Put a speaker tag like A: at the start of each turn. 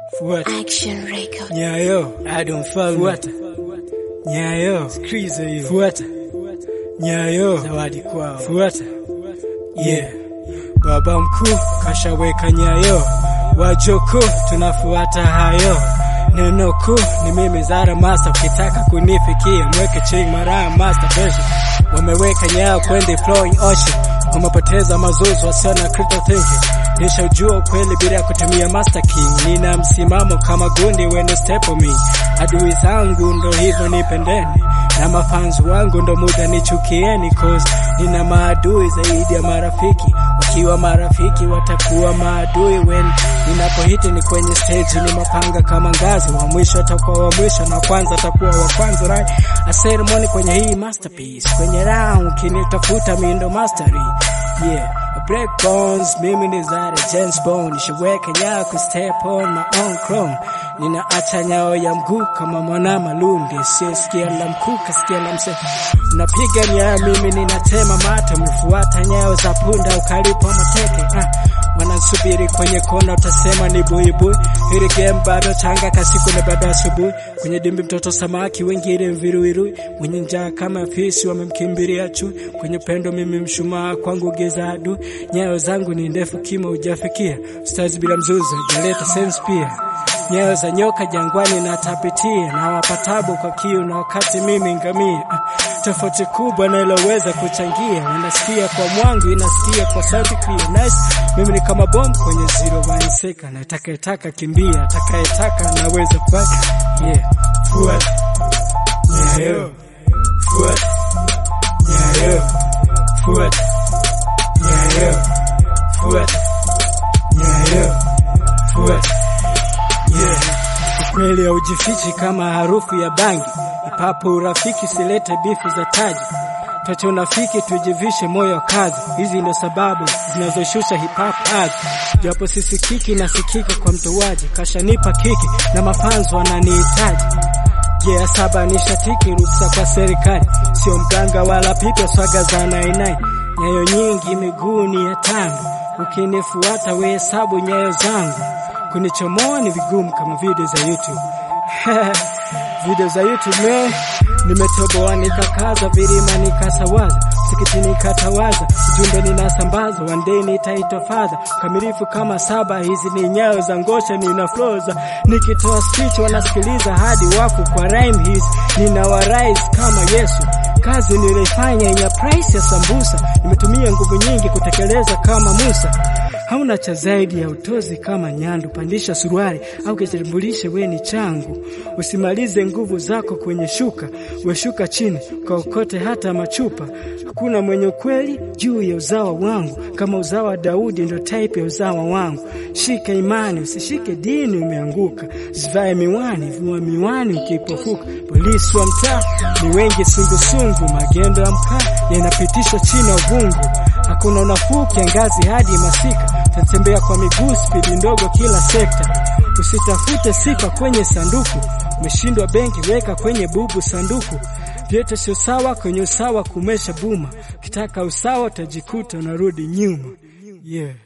A: Fuata
B: Action Record.
A: nyayo, Adam Mfalme. Fuata nyayo, Skriza hiyo. Fuata nyayo, zawadi kwao. Fuata yeah. Baba mkuu kashaweka nyayo, wajoko tunafuata hayo. Neno kuu ni mimi Zara Master, ukitaka kunifikia mweke ching mara master pesha. Wameweka nyayo kwenye flowing ocean, wamepoteza mazuzu wasio na critical thinking. Nishajua ukweli bila kutumia master king, nina msimamo kama gundi when step on me. Adui zangu ndo hivyo nipendeni, na mafanzi wangu ndo muda nichukieni, cause nina maadui zaidi ya marafiki. Wakiwa marafiki watakuwa maadui when ninapohiti ni kwenye stage, ni mapanga kama ngazi. Wa mwisho atakuwa wa mwisho na kwanza atakuwa wa kwanza, right? A ceremony kwenye hii masterpiece, kwenye round kinitafuta mindo mastery, yeah Black Bones, mimi ni Zara James Bond, nishaweka nyao ku step on my own chrome. Ninaacha nyao ya mguu kama mwana malunde, sikia la mkuu kasikia la mse. Unapiga nyao, mimi ninatema mate, umefuata nyao za punda ukalipa mateke. Ah, wanasubiri kwenye kona, utasema ni buibui. Hili game bado changa, kasiku na bado asubuhi. Kwenye dimbi mtoto samaki, wengine viruirui, mwenye njaa kama fisi wamemkimbilia chui. Kwenye pendo mimi mshumaa, kwangu giza adui. Nyayo zangu ni ndefu, kimo hujafikia. Stars bila mzuzu, jaleta sense pia. Nyayo za nyoka jangwani natapitia, na wapatabu kwa kiu, na wakati mimi ngamia. Ah, Tofauti kubwa na iloweza kuchangia, unasikia kwa mwangu, inasikia kwa sauti clear. Nice, mimi ni kama bomu kwenye zero one second, atakayetaka kimbia, atakayetaka naweza fight. Yeah, fuata nyayo, fuata nyayo, fuata nyayo, fuata nyayo, fuata yeah. Ukweli haujifichi kama harufu ya bangi, ipapo urafiki silete bifu za taji Tuache unafiki tujivishe moyo kazi, hizi ndio sababu zinazoshusha hip hop ardhi. Japo sisikiki nasikika kwa mtoaji, kashanipa kiki na mafanzo wananihitaji Yeah, saba ni shatiki ruksa kwa serikali, sio mganga wala piga swaga za nainai. Nyayo nyingi miguuni ya tangu, ukinifuata we hesabu nyayo zangu. Kunichomoa ni vigumu kama video za YouTube video za YouTube me nimetoboa nikakaza vilima nikasawaza sikiti nikatawaza ujumbe ninasambaza one day nitaitwa fadha kamilifu kama saba hizi ni nyayo za ngosha ninafloza nikitoa speech wanasikiliza hadi wafu kwa rhyme hizi ninawarise kama Yesu kazi nilifanya yenye price ya sambusa nimetumia nguvu nyingi kutekeleza kama Musa hauna cha zaidi ya utozi kama nyandu. Pandisha suruali au kitambulishe, we ni changu. Usimalize nguvu zako kwenye shuka, weshuka chini kaokote hata machupa. Hakuna mwenye ukweli juu ya uzawa wangu, kama uzawa wa Daudi ndo type ya uzawa wangu. Shika imani, usishike dini, umeanguka. Zivae miwani, vua miwani ukipofuka. Polisi wa mtaa ni wengi, sungusungu, magendo ya mkaa yanapitishwa chini ya uvungu. Hakuna unafuu kiangazi hadi masika, tatembea kwa miguu spidi ndogo kila sekta. Usitafute sifa kwenye sanduku, umeshindwa benki, weka kwenye bubu sanduku. Vyote sio sawa, kwenye usawa kumesha buma. Ukitaka usawa utajikuta unarudi nyuma. Yeah.